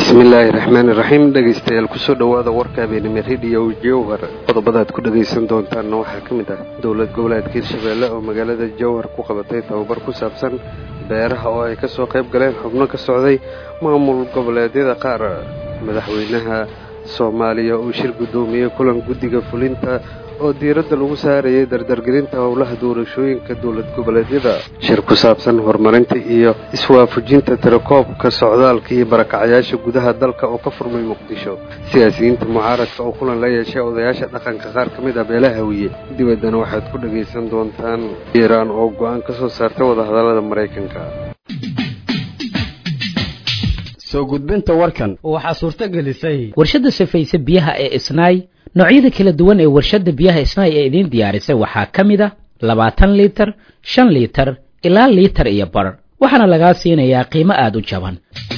bismillaahi raxmaani raxiim dhegaystayaal kusoo dhowaada warka habeenimo rediyo jowhar qodobadaad ku dhagaysan doontaanna waxaa ka mid ah dowlad goboleedka hirshabeelle oo magaalada jowhar ku qabatay tababar ku saabsan beeraha oo ay kasoo qayb galeen xubno ka socday maamul goboleedyada qaar madaxweynaha soomaaliya uu shir guddoomiyey kulan guddiga fulinta oo diiradda lagu saarayay dardargelinta howlaha doorashooyinka dowlad goboleedyada shir ku saabsan horumarinta iyo iswaafujinta tirakoobka socdaalka iyo barakacayaasha gudaha dalka oo ka furmay muqdisho siyaasiyiinta mucaaradka oo kulan la yeeshay odayaasha dhaqanka qaar ka mid ah beelaha hawiye dibaddana waxaad ku dhagaysan doontaan iiraan oo go-aan ka soo saartay wadahadallada maraykanka soo gudbinta warkan waxaa suurto gelisay warshadda safayse biyaha ee isnaay noocyada kala duwan ee warshadda biyaha isnaay ee idiin diyaarisay waxaa ka mid a labaatan liitar shan liitar ilaa liitar iyo bar waxaana lagaa siinayaa qiimo aada u jaban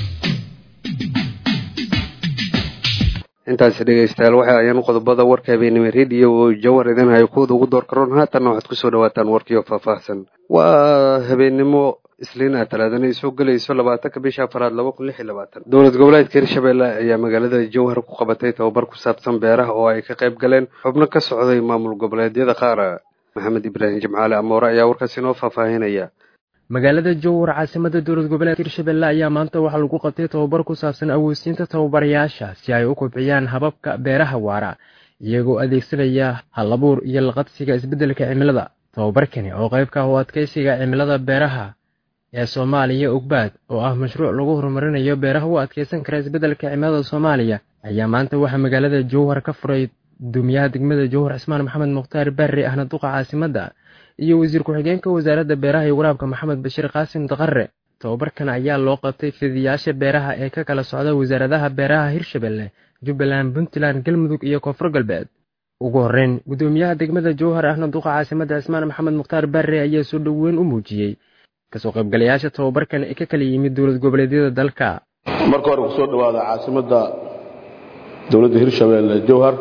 intaasi dhegaystayaal waxa ayaan qodobada warka habeenimo rediyo oo jawar idin hayo kuwada ugu door karoon haatanna waxaad kusoo dhawaataan warkiio faahfaahsan waa habeenimo isliin ah talaadana ay soo gelayso labaatanka bisha afaraad laba kun lix iyo labaatan dowlad goboleedka hirshabeelle ayaa magaalada jowhar ku qabatay tababar ku saabsan beeraha oo ay ka qayb galeen xubno ka socday maamul goboleedyada qaar maxamed ibraahim jimcaale amoore ayaa warkaas inoo faahfaahinaya magaalada jowhar caasimada dowlad goboleedka hirshabeelle ayaa maanta waxaa lagu qabtay tababar ku saabsan awoodsiinta tababarayaasha si ay u kobciyaan hababka beeraha waara iyagoo adeegsanaya halabuur iyo laqabsiga isbeddelka cimilada tababarkani oo qaybka u adkaysiga cimilada beeraha ee soomaaliya ogbaad oo ah mashruuc lagu horumarinayo beeraha u adkeysan kara isbeddelka cimilada soomaaliya ayaa maanta waxaa magaalada jowhar ka furay guddoomiyaha degmada jowhar cismaan maxamed mukhtaar barre ahna duqa caasimadda iyo wasiir ku-xigeenka wasaaradda beeraha iyo waraabka maxamed bashiir qaasim daqare tababarkan ayaa loo qabtay fidiyaasha beeraha ee ka kala socda wasaaradaha beeraha hirshabelle jubbaland puntland galmudug iyo koonfur galbeed ugu horreyn guddoomiyaha degmada jowhar ahna duqa caasimadda cismaan maxamed mukhtaar barre ayaa soo dhoweyn u muujiyey kasoo qaybgalayaasha tababarkan ee ka kala yimid dowlad goboleedyada dalka marka hore kusoo dhawaada caasimadda dowladda hirshabeelle jowhar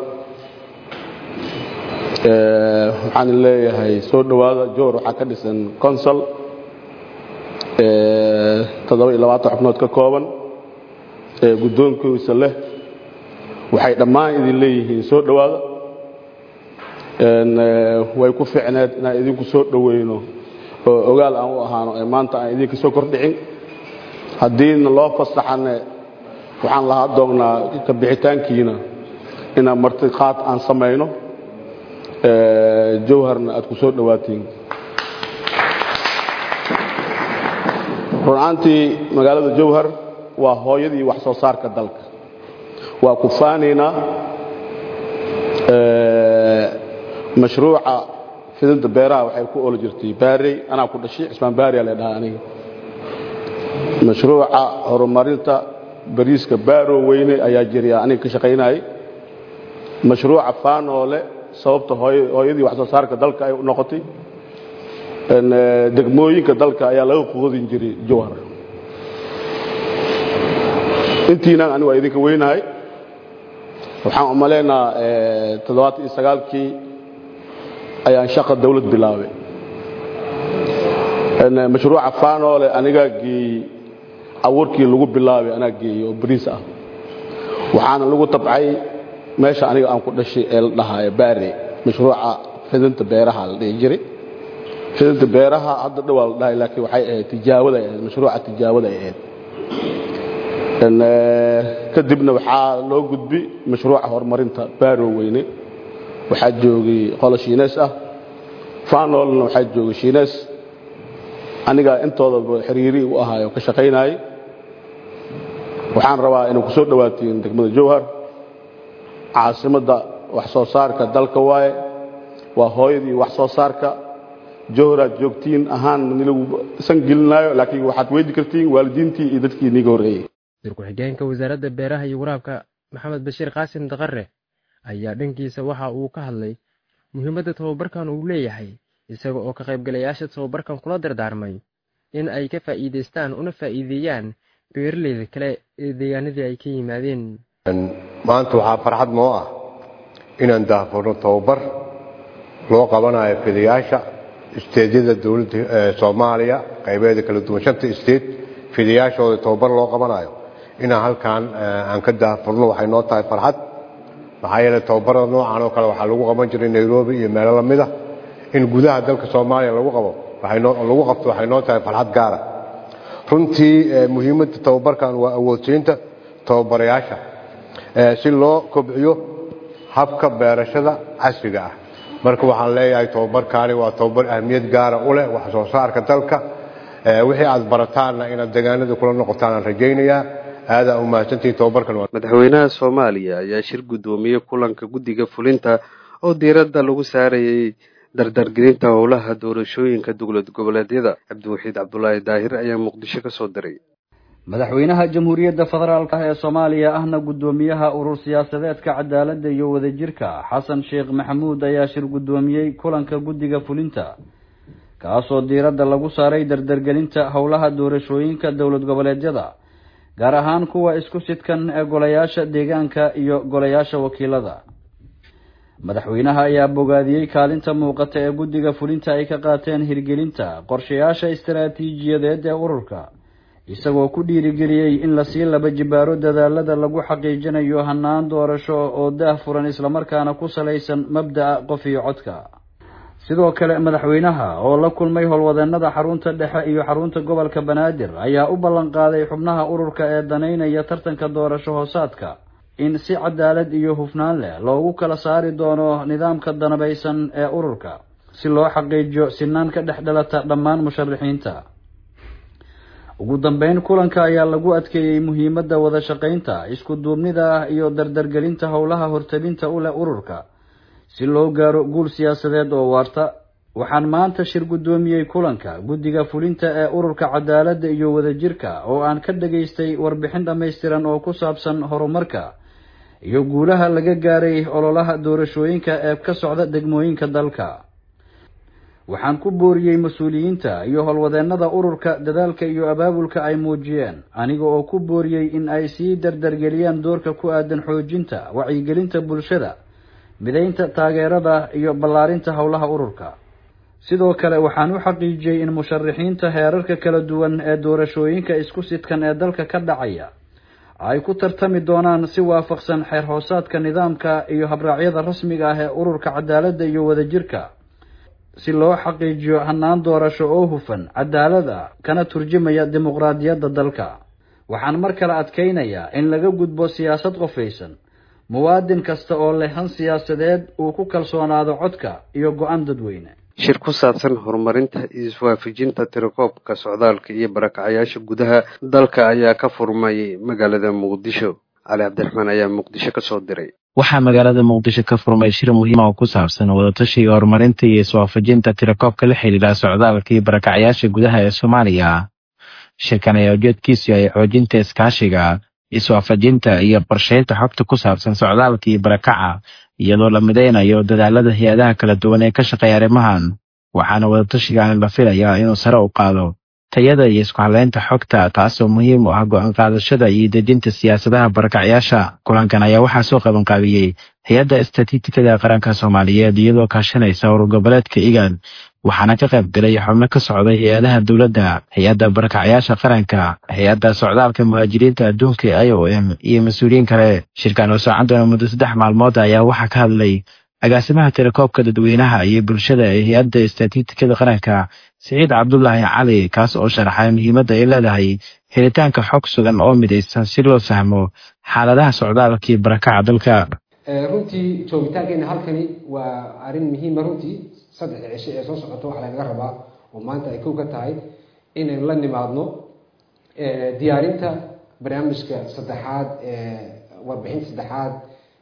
waxaan leeyahay soo dhowaada jowhar waxaa ka dhisan consol toddoba iyo labaatan xubnood ka kooban ee guddoonkiisa leh waxay dhammaan idin leeyihiin soo dhowaada way ku ficneed inaan idinku soo dhoweyno oo ogaal aan u ahaano ee maanta aan idinka soo kordhicin haddiina loo fasaxane waxaan lahaa doonnaa ka bixitaankiina inaan martiqaad aan samayno jowharna aad ku soo dhowaatiin runaantii magaalada jowhar waa hooyadii wax soo saarka dalka waa ku faanaynaa mashruuca fidinta beeraha waxay ku ooli jirtay baarey anaa ku dhashay cismaan baariyaa la dhahaa aniga mashruuca horumarinta bariiska baaro weyne ayaa jiriya aniga ka shaqaynayay mashruuca faanoole sababta hooyadii wax soo saarka dalka ay u noqotay degmooyinka dalka ayaa laga qoodin jiray jowhar intiina ani waa idinka weynahay waxaan umalaynaa toddobaatan iyo sagaalkii ayaan shaqa dawlad bilaabay mashruuca faanoole anigaa geeyey abuurkii lagu bilaabay anaa geeyey oo bariis ah waxaana lagu tabcay meesha aniga aan ku dhashay ee la dhahaayo baare mashruuca fidinta beeraha la dhihi jiray fidinta beeraha hadda dhowaa la dhahay laakiin waxay ahayd tijaawada ay ahayd mashruuca tijaawada ay ahayd kadibna waxaa loo gudbi mashruuca horumarinta baaro weyne waxaa joogay qolo shiineys ah faanoolna waxaa joogay shiineys anigaa intoodaba xiriiri u ahaayo ka shaqaynayay waxaan rabaa inay ku soo dhowaatiin degmada jowhar caasimadda wax soo saarka dalka waaye waa hooyadii wax soo saarka jowharaad joogtiin ahaan nilagu isan gelinaayo laakiin waxaad weydi kartiin waalidiintii iyo dadkii niiga horreeyey wasiir ku-xigeenka wasaaradda beeraha iyo waraabka maxamed bashiir qaasim daqare ayaa dhankiisa waxa uu ka hadlay muhiimadda tababarkan uu leeyahay isaga oo ka qaybgalayaasha tababarkan kula dardaarmay in ay ka faa'iidaystaan una faa'iideeyaan beeraleyda kale ee deegaanadii ay ka yimaadeen maanta waxaa farxad noo ah inaan daahfurno tababar loo qabanayo fidayaasha isteedyada dowladda soomaaliya qaybeeda kala duwan shanta isteed fidayaashooda tababar loo qabanayo inaan halkan aan ka daafurno waxay noo tahay farxad maxaa yeeley tababarada noocan oo kale waxaa lagu qaban jiray nairobi iyo meelo lamid a in gudaha dalka soomaaliya lagu qabo lagu qabto waxay noo tahay farxad gaara runtii muhiimadda tababarkan waa awoodsiinta tababarayaasha si loo kobciyo habka beerashada casriga ah marka waxaan leeyahay tababarkaani waa tababar ahmiyad gaara u leh wax soo saarka dalka wixii aad barataanna inaad degaanada kula noqotaan aan rajaynayaa aadaa u mahadsantihiin tababarkan madaxweynaha soomaaliya ayaa shir guddoomiyey kulanka guddiga fulinta oo diiradda lagu saarayay dardargelinta howlaha doorashooyinka dowlad goboleedyada cabdiwaxiid cabdulaahi daahir ayaa muqdisho ka soo diray madaxweynaha jamhuuriyadda federaalk ee soomaaliya ahna guddoomiyaha urur siyaasadeedka cadaaladda iyo wadajirka xasan sheekh maxamuud ayaa shir guddoomiyey kulanka guddiga fulinta kaasoo diiradda lagu saaray dardargelinta howlaha doorashooyinka dowlad goboleedyada gaar ahaan kuwa isku sidkan ee golayaasha deegaanka iyo golayaasha wakiilada madaxweynaha ayaa bogaadiyey kaalinta muuqata ee guddiga fulinta ay ka qaateen hirgelinta qorshayaasha istaraatiijiyadeed ee ururka isagoo ku dhiirigeliyey in lasii laba jibaaro dadaalada lagu xaqiijinayo hanaan doorasho oo daah furan islamarkaana ku salaysan mabda'a qof iyo codka sidoo kale madaxweynaha oo la kulmay howlwadeenada xarunta dhexe iyo xarunta gobolka banaadir ayaa u ballan qaaday xubnaha ururka ee danaynaya tartanka doorasho hoosaadka in si cadaalad iyo hufnaan leh loogu kala saari doono nidaamka danabaysan ee ururka si loo xaqiijiyo sinaan ka dhex dhalata dhammaan musharaxiinta ugu dambeyn kulanka ayaa lagu adkeeyey muhiimadda wada shaqaynta isku duubnida iyo dardargelinta howlaha hortabinta u leh ururka si loo gaaro guul siyaasadeed oo waarta waxaan maanta shir guddoomiyey kulanka guddiga fulinta ee ururka cadaaladda iyo wadajirka oo aan ka dhageystay warbixin dhammaystiran oo ku saabsan horumarka iyo guulaha laga gaaray ololaha doorashooyinka ee ka socda degmooyinka dalka waxaan ku booriyey mas-uuliyiinta iyo howlwadeenada ururka dadaalka iyo abaabulka ay muujiyeen aniga oo ku booriyey in ay sii dardargeliyaan doorka ku aadan xoojinta wacyigelinta bulshada midaynta taageerada iyo ballaarinta howlaha ururka sidoo kale waxaan u xaqiijiyey in musharaxiinta heerarka kala duwan ee doorashooyinka isku sidkan ee dalka ka dhacaya ay ku tartami doonaan si waafaqsan xeer hoosaadka nidaamka iyo habraacyada rasmiga ah ee ururka cadaaladda iyo wadajirka si loo xaqiijiyo hanaan doorasho oo hufan cadaalad ah kana turjumaya dimuqraadiyadda dalka waxaan mar kale adkaynayaa in laga gudbo siyaasad qofaysan muwaadin kasta oo leh han siyaasadeed uu ku kalsoonaado codka iyo go-aan dadweyne shir ku saabsan horumarinta iswaafajinta tirakoobka socdaalka iyo barakacayaasha gudaha dalka ayaa ka furmay magaalada muqdisho cali cabdiraxmaan ayaa muqdisho ka soo diray waxaa magaalada muqdisho ka furmay shir muhiima oo ku saabsan wadatashiga horumarinta iyo iswaafajinta tirakoobka la xidhiidha socdaalka iyo barakacayaasha gudaha ee soomaaliya shirkan ayaa ujeedkiisu yahay xoojinta iskaashiga iswaafajinta iyo qorsheynta xogta ku saabsan socdaalka iyo barakaca iyadoo la midaynayo dadaalada hay-adaha kala duwan ee ka shaqeeya arrimahan waxaana wadatashigan la filayaa inuu sare u qaado tayada iyo isku haleynta xogta taasoo muhiim u ah go-aan qaadashada iyo dejinta siyaasadaha barakacyaasha kulankan ayaa waxaa soo qabanqaabiyey hay-adda istatitikada qaranka soomaaliyeed iyadoo kaashanaysa urur goboleedka igan waxaana ka qayb galay xubno ka socday hay-adaha dowladda hay-adda barakacyaasha qaranka hay-adda socdaalka muhaajiriinta adduunka i o m iyo mas-uuliyiin kale shirkan oo socon doona muddo saddex maalmood ayaa waxaa ka hadlay agaasimaha tirakoobka dadweynaha iyo bulshada ee hay-adda istatitikada qaranka siciid cabdulaahi cali kaas oo sharaxay muhiimadda ay leedahay helitaanka xog sugan oo midaysan si loo fahmo xaaladaha socdaalka iyo barakaca dalka runtii joogitaankeena halkani waa arrin muhiima runtii saddexda cisho ee soo socoto waxaa lagaga rabaa oo maanta ay kow ka tahay inaynu la nimaadno diyaarinta barnaamijka saddexaad warbixinta saddexaad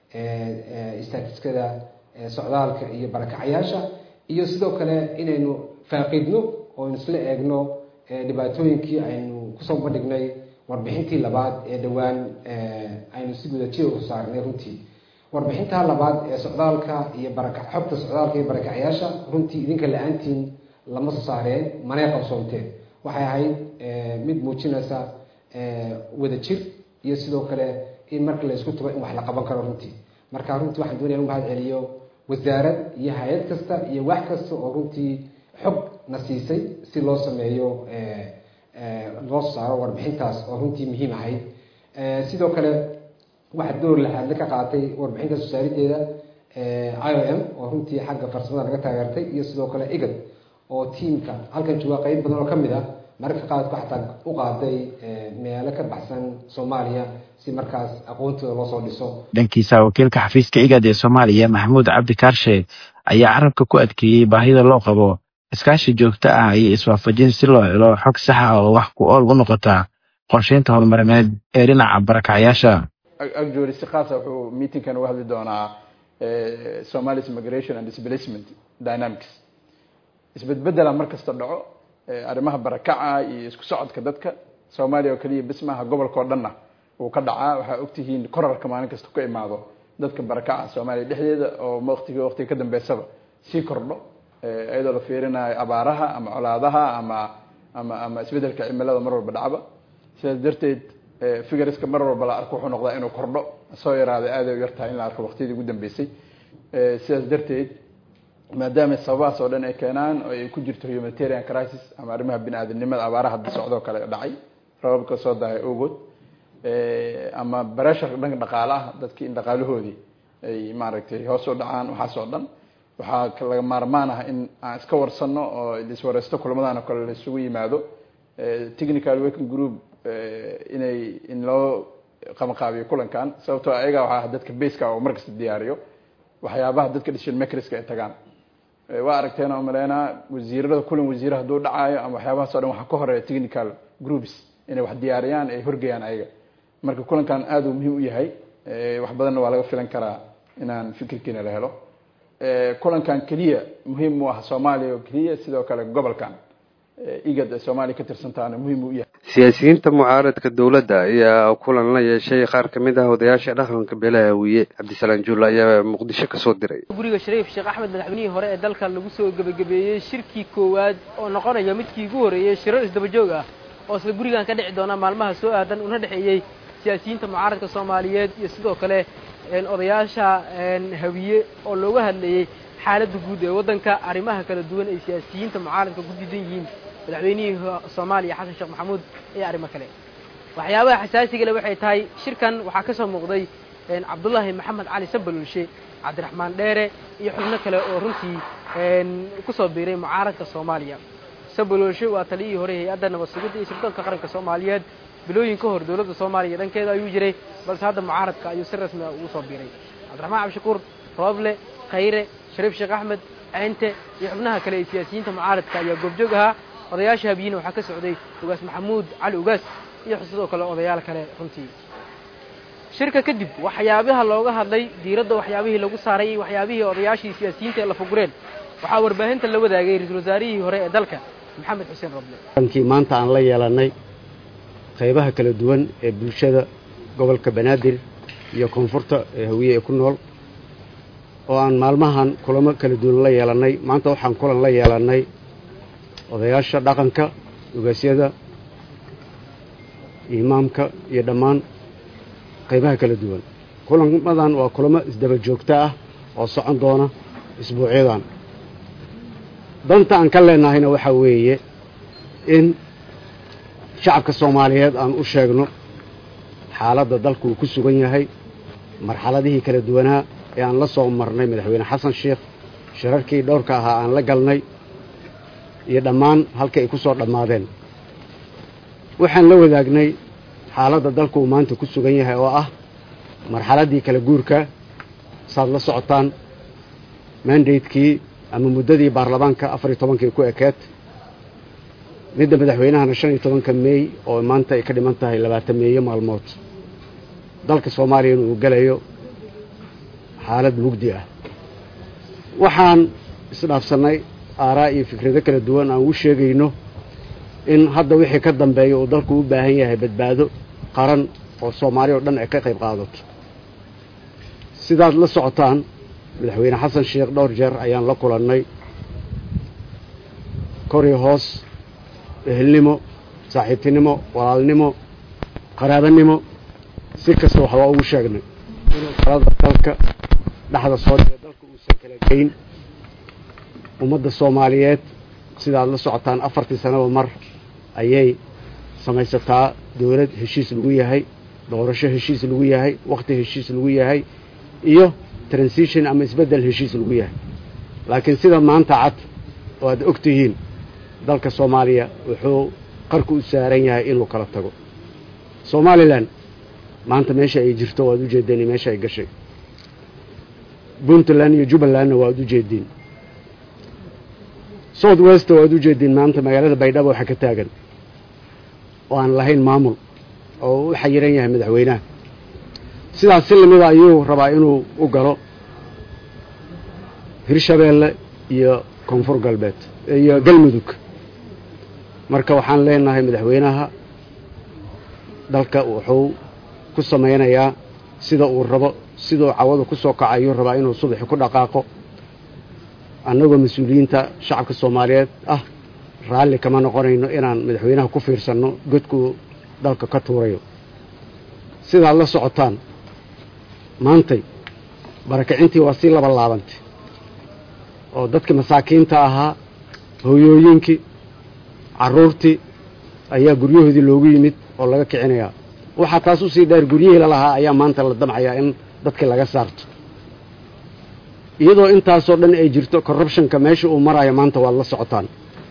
istatiskada socdaalka iyo barakacayaasha iyo sidoo kale inaynu faaqidno oo aynu isla eegno dhibaatooyinkii aynu kusoo bandhignay warbixintii labaad ee dhowaan aynu si gudajiya u saarnay runtii warbixinta labaad ee socdaalka iyo baraka xogta socdaalka iyo barakacayaasha runtii idinka la-aantiin lama soo saareen manay qabsoonteen waxay ahayd mid muujinaysa wadajir iyo sidoo kale in marka la isku tago in wax la qaban karo runtii marka runtii waxaan doonaya in mahad celiyo wasaarad iyo hay-ad kasta iyo wax kasta oo runtii xog na siisay si loo sameeyo loo saaro warbixintaas oo runtii muhiim ahayd sidoo kale waxaa door laxaadle ka qaatay warbixinta soo saarideeda i o m oo runtii xagga farsamada laga taageertay iyo sidoo kale igad oo tiimka halkan jooga qeyb badan oo kamid ah mararka qaadku xataa u qaaday meelo ka baxsan soomaaliya si markaas aqoontooda loosoo dhiso dhankiisa wakiilka xafiiska igad ee soomaaliya maxamuud cabdi kaarshe ayaa carabka ku adkeeyey baahida loo qabo iskaashi joogto ah iyo iswaafajin si loo helo xog sax ah oo wax ku ool u noqota qorsheynta horumarineed ee dhinaca barakacyaasha actually si khaasa wuxuu meetingkan uga hadli doonaa somalis migration and displacement dynamics isbedbedela mar kasta dhaco arrimaha barakaca iyo isku socodka dadka soomaaliya oo keliya bis maaha gobolka oo dhanna wuu ka dhacaa waxaa ogtihiin korarka maalin kasta ka imaado dadka barakaca soomaaliya dhexdeeda oo waqtiga waqtiga ka dambeysaba sii kordho iyadoo la fiirinayo abaaraha ama colaadaha ama ama ama isbedelka cimilada mar walba dhacba sidaas darteed figuriska mar walba la arko wuxuu noqdaa inuu kordho soo yaraaday aaday u yartahay in la arko waqtiyadii ugu dambeysay sidaas darteed maadaama sababahaas oo dhan ay keenaan oo ay ku jirto humanitarian crisis ama arrimaha bini aadamnimada abaaraha hadda socdoo kale dhacay rababka soo dahay ogood ama bareshar dhanka dhaqaale ah dadkii in dhaqaalahoodii ay maaragtay hoos u dhacaan waxaas oo dhan waxaa laga maarmaan ah in aan iska warsano oo iswareysto kulamadan oo kale la isugu yimaado technical working group inay in loo qabanqaabiyo kulankan sababtoo ayaga waxaa dadka baska oo markasta diyaariyo waxyaabaha dadka decision makerska ay tagaan waa aragteen oo maleynaa wasiirada kulan wasiire hadduu dhacaayo ama waxyaabahaas o dhan waxaa ka horeeya technical groups inay wax diyaariyaan ay horgeeyaan ayaga marka kulankan aada uu muhiim u yahay wax badanna waa laga filan karaa inaan fikirkiina la helo kulankan keliya muhiim u ah soomaaliya oo keliya sidoo kale gobolkan igad ee soomaaliya ka tirsantaana muhiim u yahay siyaasiyiinta mucaaradka dowladda ayaa kulan la yeeshay qaar ka mid ah odayaasha dhaqanka beelaha hawiye cabdisalaan juulle ayaa muqdisho kasoo diray guriga shariif sheekh axmed madaxweynihii hore ee dalka lagu soo gebagabeeyey shirkii koowaad oo noqonaya midkii ugu horreeyey shirar isdabajoog ah oo isla gurigan ka dhici doona maalmaha soo aadan una dhexeeyey siyaasiyiinta mucaaradka soomaaliyeed iyo sidoo kale odayaasha hawiye oo looga hadlayey xaaladda guud ee waddanka arrimaha kala duwan ay siyaasiyiinta mucaaradka ku diidan yihiin madaxweynihii soomaaliya xasan sheekh maxamuud iyo arrimo kale waxyaabaha xasaasigale waxay tahay shirkan waxaa ka soo muuqday cabdullaahi maxamed cali sabalulshe cabdiraxmaan dheere iyo xubno kale oo runtii ku soo biiray mucaaradka soomaaliya sabalulshe waa taliyihii hore hay-adda nabad sugidda iyo sirdoonka qaranka soomaaliyeed bilooyin ka hor dowladda soomaaliya dhankeeda ayuu jiray balse hadda mucaaradka ayuu si rasmi ah ugu soo biiray cabdiraxmaan cabdishakuur rooble khayre shariif sheekh axmed ceynte iyo xubnaha kale ee siyaasiyiinta mucaaradka ayaa goobjoog ahaa odayaasha habiyina waxaa ka socday ugaas maxamuud cali ugaas iyo sidoo kale odayaal kale runtii shirka kadib waxyaabaha looga hadlay diiradda waxyaabihii lagu saaray iyo waxyaabihii odayaashii siyaasiyiinta ee la fugureen waxaa warbaahinta la wadaagay ra-iisul wasaarihii hore ee dalka maxamed xuseen roble kii maanta aan la yeelannay qaybaha kala duwan ee bulshada gobolka banaadir iyo koonfurta ee hawiye ee ku nool oo aan maalmahan kulamo kala duwan la yeelannay maanta waxaan kulan la yeelannay odayaasha dhaqanka ugaasyada imaamka iyo dhammaan qaybaha kala duwan kulamadan waa kulamo isdaba joogto ah oo socon doona isbuucyadan danta aan ka leennahayna waxaa weeye in shacabka soomaaliyeed aan u sheegno xaaladda dalku uu ku sugan yahay marxaladihii kala duwanaa ee aan la soo marnay madaxweyne xasan sheekh shirarkii dhowrka ahaa aan la galnay iyo dhammaan halka ay ku soo dhammaadeen waxaan la wadaagnay xaaladda dalku uu maanta ku sugan yahay oo ah marxaladdii kala guurka saad la socotaan mandatekii ama muddadii baarlamaanka afar iyo tobankii ku ekeed midda madaxweynahana shan iyo tobanka meey oo maanta ay ka dhiman tahay labaatan meeyo maalmood dalka soomaaliyana uu gelayo xaalad mugdi ah waxaan isdhaafsannay aaraa iyo fikrado kala duwan aan u sheegayno in hadda wixii ka dambeeya uu dalku u baahan yahay badbaado qaran oo soomaali oo dhan ay ka qayb qaadato sidaad la socotaan madaxweyne xasan sheekh dhowr jeer ayaan la kulannay kori hoos ehelnimo saaxiibtinimo walaalnimo qaraabanimo si kasta wax waa ugu sheegnay inuu talada dalka dhexda soo dhiga dalka uusan kala geyn ummadda soomaaliyeed sidaad la socotaan afartii sanaba mar ayay samaysataa dowlad heshiis lagu yahay doorasho heshiis lagu yahay wakhti heshiis lagu yahay iyo transition ama isbeddel heshiis lagu yahay laakiin sida maanta cad oo aad og tihiin dalka soomaaliya wuxuu qarku u saaran yahay inuu kala tago somalilan maanta meesha ay jirto waad u jeedeen meesha ay gashay puntland iyo jubbalandna waad u jeediin south west waad u jeediin maanta magaalada baydhabo waxaa ka taagan oo aan lahayn maamul oo u xayiran yahay madaxweynaha sidaas si lamida ayuu rabaa inuu u galo hirshabeelle iyo koonfur galbeed iyo galmudug marka waxaan leenahay madaxweynaha dalka wuxuu ku samaynayaa sida uu rabo siduu cawadu ku soo kacayuu rabaa inuu subaxi ku dhaqaaqo annagoo mas-uuliyiinta shacabka soomaaliyeed ah raalli kama noqonayno inaan madaxweynaha ku fiirsanno godkuu dalka ka tuurayo sidaad la socotaan maantay barakicintii waa sii laba laabantay oo dadkii masaakiinta ahaa hooyooyinkii carruurtii ayaa guryahoodii loogu yimid oo laga kicinayaa waxaa taas usii dheer guryihii lalahaa ayaa maanta la damcayaa in dadkii laga saarto iyadoo intaasoo dhan ay jirto corruptionka meesha uu marayo maanta waad la socotaan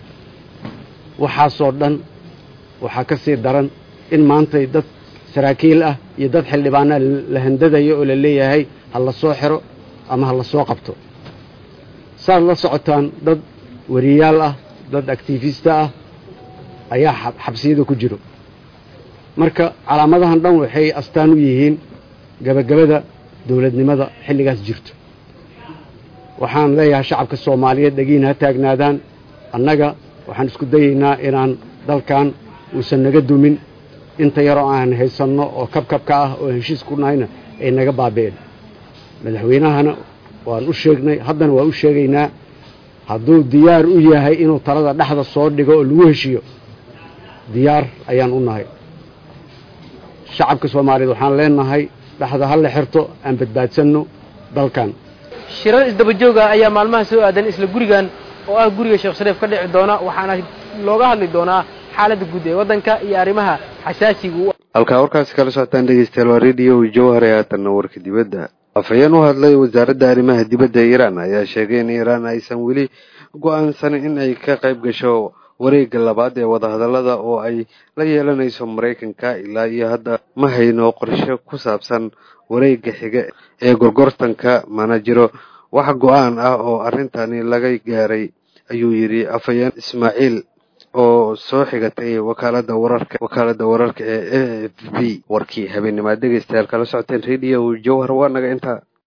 waxaasoo dhan waxaa ka sii daran in maantay dad saraakiil ah iyo dad xildhibaanaa la handadayo oo la leeyahay ha la soo xiro ama ha la soo qabto saad la socotaan dad wariyaal ah dad actifista ah ayaa xabsiyada ku jiro marka calaamadahan dhan waxay astaan u yihiin gabagabada dowladnimada xilligaas jirto waxaan leeyahay shacabka soomaaliyeed dhegiin ha taagnaadaan annaga waxaan isku dayaynaa inaan dalkan uusan naga dumin inta yaroo aan haysanno oo kabkabka ah oo heshiis ku nahayna ay naga baabi'een madaxweynahana waan u sheegnay haddana waa u sheegaynaa hadduu diyaar u yahay inuu talada dhexda soo dhigo oo lagu heshiiyo diyaar ayaan u nahay shacabka soomaaliyeed waxaan leenahay dhexda ha la xirto aan badbaadsanno dalkan shirar isdabajooga ayaa maalmaha soo aadan isla gurigan oo ah guriga sheekh shariif ka dhici doona waxaana looga hadli doonaa xaaladda guud ee waddanka iyo arrimaha xasaasiga halkaa warkaasi kala socotaan dhegeystayaal waa radio jawhar ee haatanna warka dibadda afhayeen u hadlay wasaaradda arrimaha dibadda ee iiraan ayaa sheegay in iiraan aysan weli go-aansanin in ay ka qayb gasho wareegga labaad ee wadahadallada oo ay la yeelanayso maraykanka ilaa iyo hadda ma hayno qorshe ku saabsan wareegga xiga ee gorgortanka mana jiro wax go-aan ah oo arrintani laga gaaray ayuu yidhi afhayeen ismaaciil oo soo xigatay wakaalada wararka wakaalada wararka ee a f b warkii habeenimaad dhegeystayaal kala socoteen radio jawhar waa naga intaa